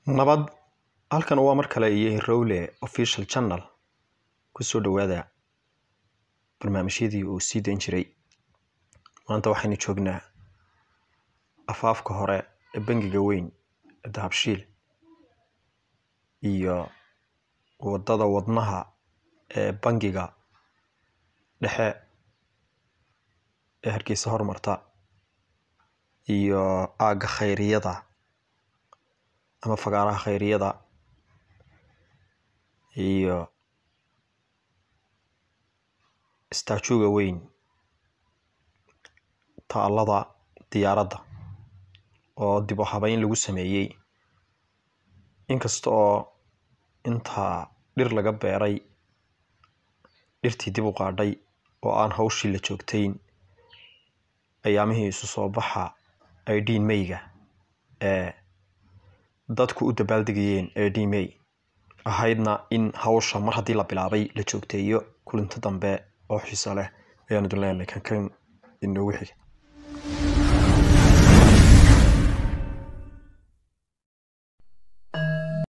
nabad halkan waa mar kale iyo rowle official channel kusoo dhawaada barnaamijyadii uu sii dayn jiray maanta waxaynu joognaa afaafka hore ee bangiga weyn ee dahabshiil iyo wadada wadnaha ee bangiga dhexe ee hargeysa hormarta iyo aagga khayriyada ama fagaaraha khayriyada iyo staajuga weyn taalada diyaaradda oo dib u habeyn lagu sameeyey inkasta oo intaa dhir laga beeray dhirtii dib u qaadhay oo aan hawshii la joogtayn ayaamihii isu soo baxa idin mayga ee dadku u dabaaldegayeen idin may ahaydna in hawsha mar haddii la bilaabay la joogteeyo kulinto dambe oo xiiso leh ayaan idin leenahay kan kan inoogu xig